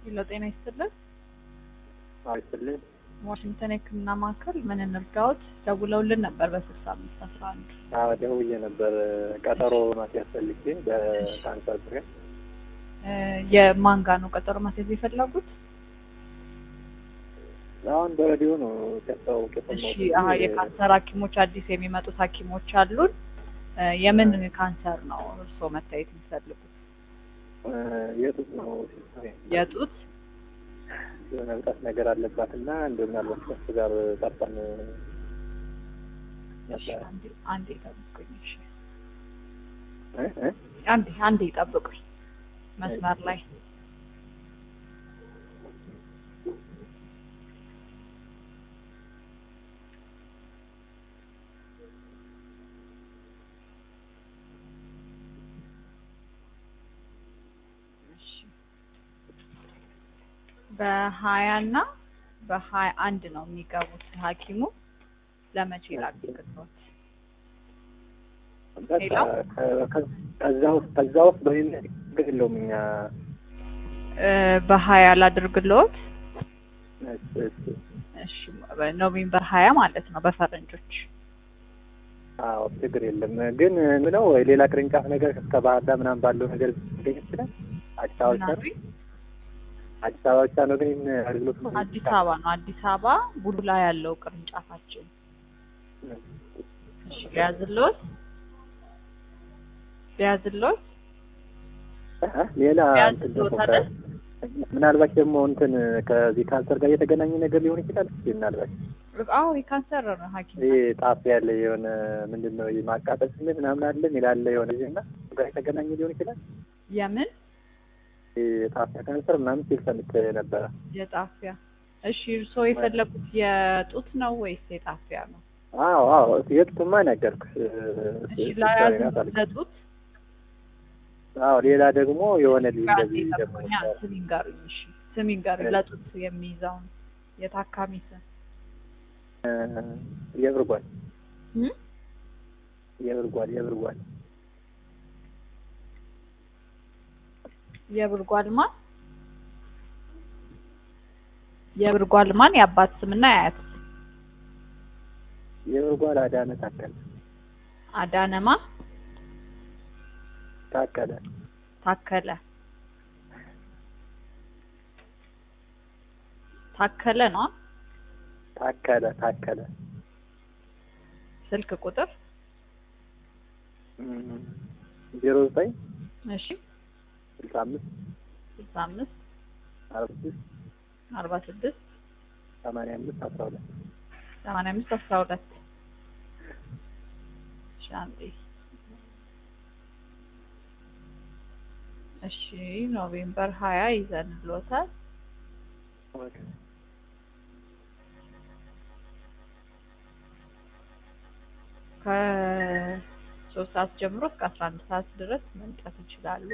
ሄሎ ጤና ይስጥልን። አይስጥልን። ዋሽንግተን የሕክምና ማዕከል ምን እንርዳዎት? ደውለውልን ነበር በስልሳ አምስት አስራ አንድ አዎ ደውዬ ነበር ቀጠሮ ማስያዝ ፈልጌ በካንሰር ዙሪያ። የማን ጋር ነው ቀጠሮ ማስያዝ የፈለጉት? አሁን በሬዲዮ ነው ሲያስታውቅ እሺ የሰማሁት። አሀ የካንሰር ሐኪሞች አዲስ የሚመጡት ሐኪሞች አሉን። የምን ካንሰር ነው እርስዎ መታየት የሚፈልጉት? እ የጡት ነው ሲስተር የጡት የሆነ ብጣት ነገር አለባት እና እንደ ምናልባት ከሱ ጋር ጠርጠን እሺ፣ አንዴ አንዴ ጠብቁኝ። እሺ እ እ አንዴ አንዴ ጠብቁኝ መስመር ላይ እሺ። በሀያ እና በሀያ አንድ ነው የሚገቡት ሐኪሙ ለመቼ ላድርግልዎት? በቃ ሌላ? ከ- ከ- ከዛ ውስጥ ከዛ ውስጥ በሌለ ችግር የለውም እኛ እ በሀያ ላድርግልዎት? እስ- እስ- እሺ ኖቬምበር ሀያ ማለት ነው በፈረንጆች። አዎ ችግር የለም ግን ምለው ሌላ ቅርንጫፍ ነገር እስከ ባህር ዳር ምናምን ባለው ነገር ሊገኝ ይችላል። አዲስ አበባ ብቻ ነው ምናምን አዲስ አበባ ብቻ ነው ግን ይህን አገልግሎት ነው አዲስ አበባ ነው። አዲስ አበባ ቡልቡላ ያለው ቅርንጫፋችን። እሺ ሊያዝልዎት ሊያዝልዎት እ? ሌላ ቢያንስ እንትን ደግሞ ቶታል? ከ- ምናልባት ደግሞ እንትን ከዚህ ካንሰር ጋር የተገናኘ ነገር ሊሆን ይችላል። እስኪ ምናልባት አዎ የካንሰር ነው ሐኪም ይህ ጣፍ ያለ የሆነ ምንድን ነው ይህ ማቃጠል ስሜት ምናምን አለ ይላለ የሆነ ጊዜ እና እሱ ጋር የተገናኘ ሊሆን ይችላል። የምን ይህ ጣፊያ ካንሰር ምናምን ሲል ሰምቼ ነበረ። የጣፊያ እሺ እርስዎ የፈለጉት የጡት ነው ወይስ የጣፊያ ነው? አዎ አዎ የጡትማ ነገርኩሽ። እሺ ላያዝልዎት ለጡት አዎ ሌላ ደግሞ የሆነ ልጅ ጋዜ እንደዚህ ደግሞ ጠብቁኛ ስም ይንገሩኝ። እሺ ስም ይንገሩኝ እሺ። ለጡት የሚይዘውን የታካሚ ስም እ፣ የብርጓል እም? የብርጓል የብርጓል የብርጓል ማን የብርጓል ማን የአባት ስምና የአያት ስም የብርጓል አዳነ ታከለ አዳነማ ታከለ ታከለ ታከለ ነው ታከለ ታከለ ስልክ ቁጥር እም፣ ዜሮ ዘጠኝ እሺ ስልሳ አምስት ስልሳ አምስት አርባ ስድስት አርባ ስድስት ሰማንያ አምስት አስራ ሁለት ሰማንያ አምስት አስራ ሁለት እሺ አንዴ እሺ ኖቬምበር ሀያ ይዘንልዎታል ከሶስት ሰዓት ጀምሮ እስከ አስራ አንድ ሰዓት ድረስ መምጣት ይችላሉ።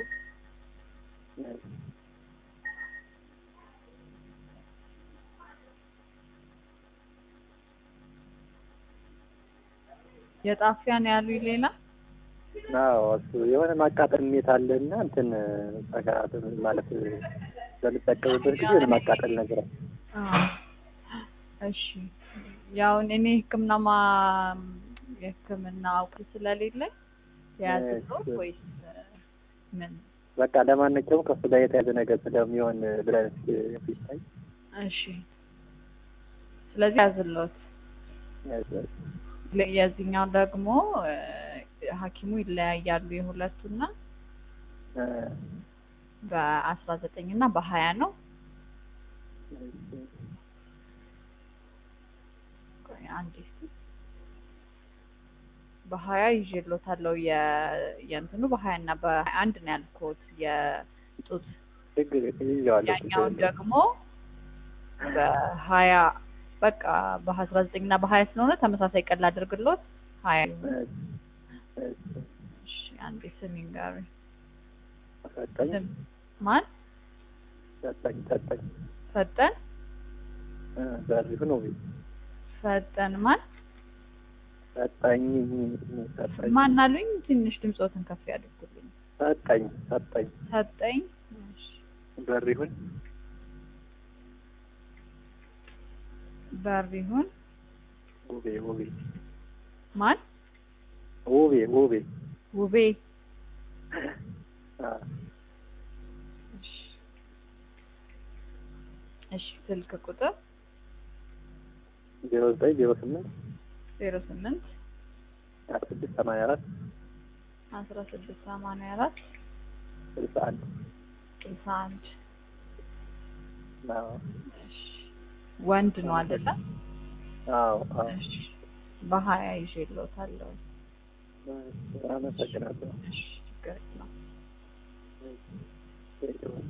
የጣፊያን ያሉኝ ሌላ አዎ እሱ የሆነ ማቃጠል ስሜት አለ እና እንትን ጸጋ ማለት በምጠቀምበት ጊዜ የሆነ ማቃጠል ነገር አለ። አዎ። እሺ ያው እኔ ሕክምና ማ የሕክምና እውቀት ስለሌለኝ የያዝልዎት እሺ። ወይስ ምን? በቃ ለማንኛውም ከሱ ጋር የተያዘ ነገር ስለሚሆን ብለን ሲታይ እሺ ስለዚህ ያዝልዎት። ለ- የዚህኛው ደግሞ እ፣ ሐኪሙ ይለያያሉ የሁለቱና በአስራ ዘጠኝ እና በሀያ ነው። ቆይ አንዴ እስኪ በሀያ ይዤልዎታለሁ የ- የእንትኑ በሀያ እና በሀያ አንድ ነው ያልኩት የጡት ችግር ይዘዋለሁ ያኛውን ደግሞ በሀያ በቃ በአስራ ዘጠኝ እና በሀያ ስለሆነ ተመሳሳይ ቀን ላድርግልዎት ሀያ እሺ አንዴ ስም ይንገሩኝ ሰጠኝ ስም ማን ሰጠኝ ሰጠኝ ፈጠን በሪሁ ነው ፈጠን ማን ሰጠኝ ሰጠኝ ማን አሉኝ ትንሽ ድምፆትን ከፍ ያድርጉልኝ ሰጠኝ ሰጠኝ ሰጠኝ እሺ በሪሁን በሪሁን ውቤ ውቤ ማን ውቤ ውቤ ውቤ አ እሺ እሺ ስልክ ቁጥር ዜሮ ዘጠኝ ዜሮ ስምንት ዜሮ ስምንት አስራ ስድስት ሰማንያ አራት አስራ ስድስት ሰማንያ አራት ስልሳ አንድ ስልሳ አንድ አዎ እሺ ወንድ ነው አይደለ? አዎ አዎ እሺ በሀያ ይዤልዎታለሁ። አመሰግናለሁ እሺ ችግር የለውም። Thank you.